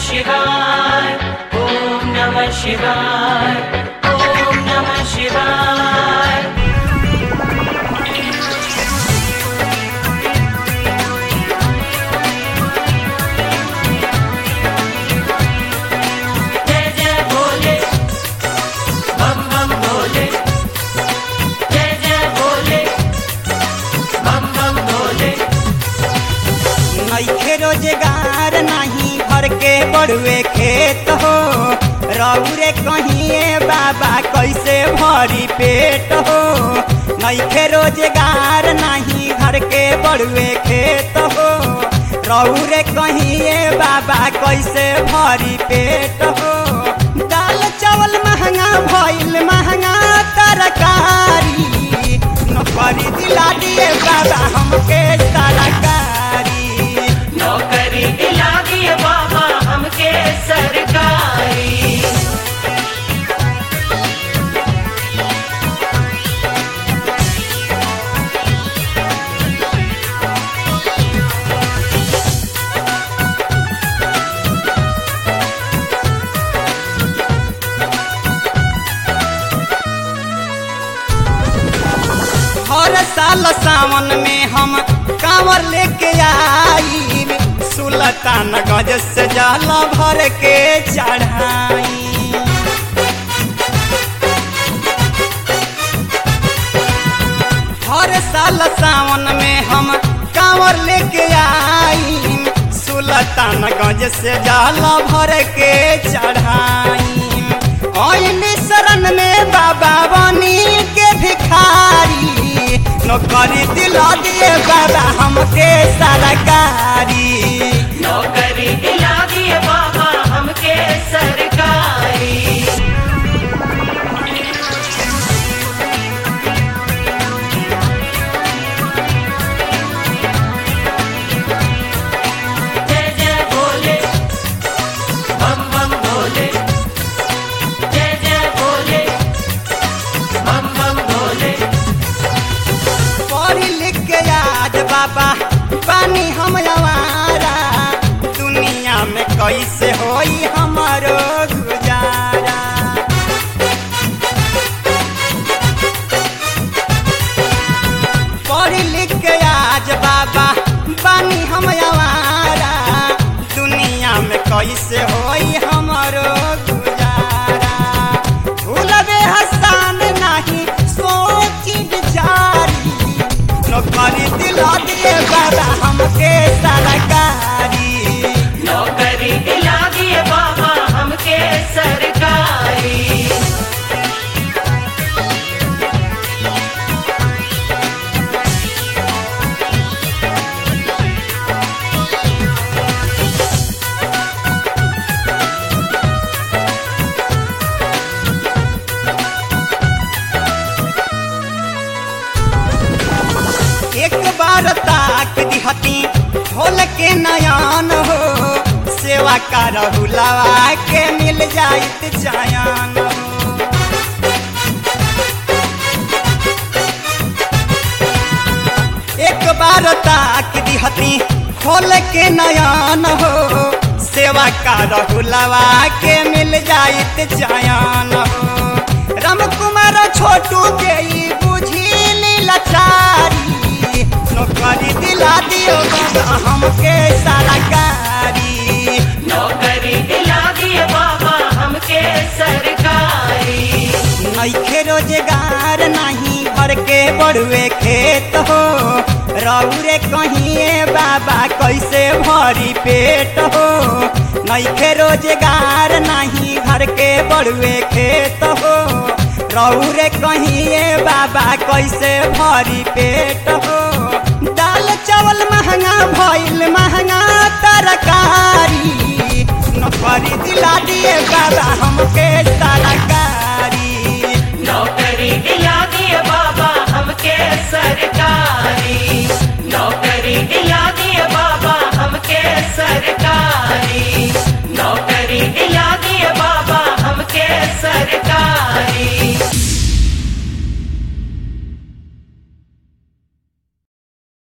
शिवाय ॐ नमः शिवाय ॐ नमः शिवाय जय जय भोले बम बम भोले जय जय भोले बम बम भोले नइखे रोजगार नाही घर के बड़ुए खेत हो रौरे कहिए बाबा कैसे भरी पेट हो नइखे रोजगार नाही घर के बड़ुए खेत हो रौरे कहिए बाबा कैसे भरी पेट हो दाल चावल महंगा भइल महंगा तरकारी नौकरी दिला दिए बाबा हमके तरकारी नौकरी दिला दिए बाबा हमके सरकारी हर साल सावन में हम कांवर लेके आई सुल्तान गज से जल भर के चढ़ाई हर साल सावन में हम कांवर लेके आई सुल्तान गज से जल भर के चढ़ाई ओइनी शरण में बाबा बनी के भिखारी नौकरी दिला दिए बाबा हमके सरकारी नौकरी दिला दिए बाबा हमके सरकारी जय जय भोले बम बम भोले जय जय भोले बम बम भोले पढ़ी लिख के आज बाबा पानी हम आवारा दुनिया में कैसे होई हमारो गुजारा पढ़ी लिख के आज बाबा पानी हम आवारा दुनिया में कैसे होई हमारो गुजारा भूलबे हसान नहीं सोची बिचारी नौकरी दिला दिए बाबा हमके सरकारी नौकरी दिला दिए बाबा हमके सरकारी एक बार ताक दिहती खोल के नयान हो सेवा का रहुलवा के मिल जाइत जायान हो एक बार ताक दिहती खोल के नयान हो सेवा का रहुलवा के मिल जाइत जायान हो राम कुमार छोटू के ई बुझी लाचारी नौकरी दिला दियो बाबा हमके सरकारी नौकरी दिला दिए बाबा हमके सरकारी नइखे रोजगार नहीं घर के बड़ुए खेत हो रौरे कहिए बाबा कैसे भरी पेट हो नइखे रोजगार नहीं घर के बड़ुए खेत हो रौरे कहिए बाबा कैसे भरी पेट हो दाल चावल महंगा भइल महंगा तरकारी नौकरी दिला दिए बाबा हमके सरकारी